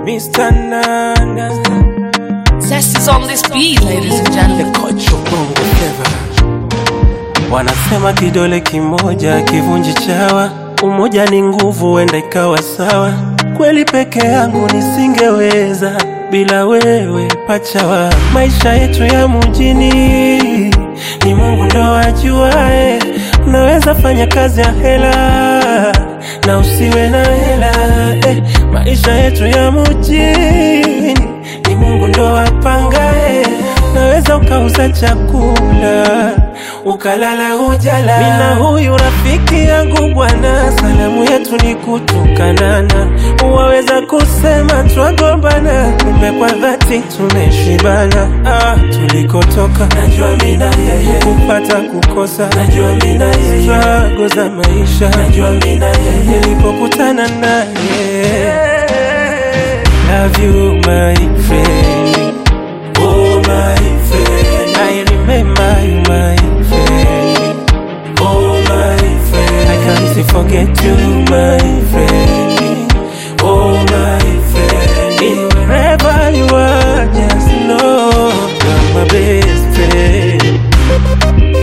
Mr. Nana, Zest is on this beat, ladies and the gentlemen. coach of Bongo Flava. Wanasema kidole kimoja kivunji chawa, umoja ni nguvu, wenda ikawa sawa. Kweli peke yangu nisingeweza bila wewe pachawa. Maisha yetu ya mjini ni Mungu ndo ajuae. Unaweza fanya kazi ya hela na usiwe na hela eh. Maisha yetu ya mjini ni Mungu ndo apangae. Naweza ukauza chakula ukalala hujala. Mina huyu rafiki yangu bwana, salamu yetu ni kutukanana. Waweza kusema twagombana, kumbe kwa dhati tumeshibana. Ah, tulikotoka najua mina yeye, kupata kukosa najua mina yeye, struggle za maisha najua mina yeye, nilipokutana naye Love you my friend Oh my friend I remember you my friend Oh my friend I can't forget you my friend Oh my friend In wherever you are just know You're my best friend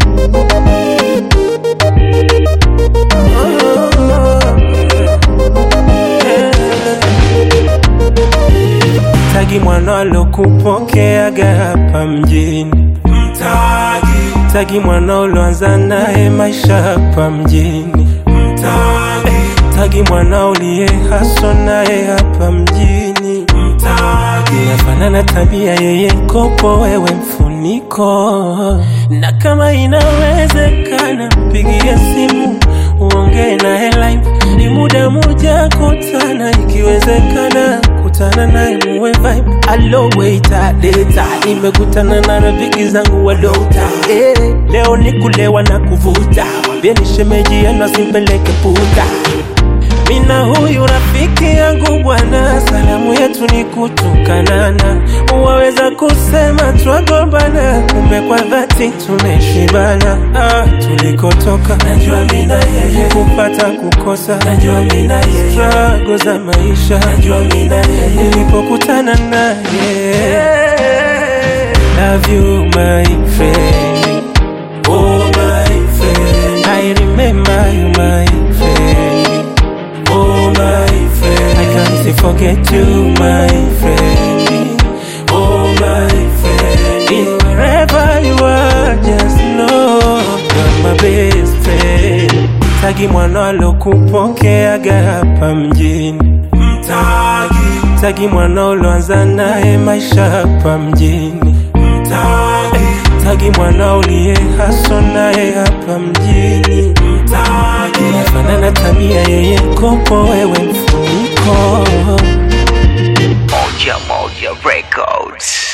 Tagi mwana alokupokeaga hapa mjini Mtagi Tagi mwana uloanza naye maisha hapa mjini Mtagi Tagi mwana uliye haso naye hapa mjini Mtagi Nafanana tabia yeye kopo wewe mfuniko Na kama inawezekana pigie simu uongee naye live ni muda muja kutana ikiwezekana kutana naye muwe vibe alo waita data nimekutana na rafiki zangu wa dota eh, leo ni kulewa na kuvuta wambie ni shemeji yenu asimpeleke puta mina huyu rafiki yangu bwana, salamu yetu ni kutukanana. Waweza kusema twagombana, kumbe kwa dhati tumeshibana. Ah, tulikotoka najua mina yeye, kupata kukosa najua mina yeye, struggle za maisha najua mina yeye, nilipokutana naye Love you my friend Oh my friend I remember you my friend Oh my friend I can't forget you my friend Oh my friend In wherever you are just know You're my best friend Tagi mwana alokupokeaga hapa mjini Mtagi Tagi mwana uloanza naye maisha hapa mjini Mtagi Tagi mwana uliye haso naye hapa mjini Mtagi Nafanana tabia yeye kopo wewe mfuniko Moja Moja Records.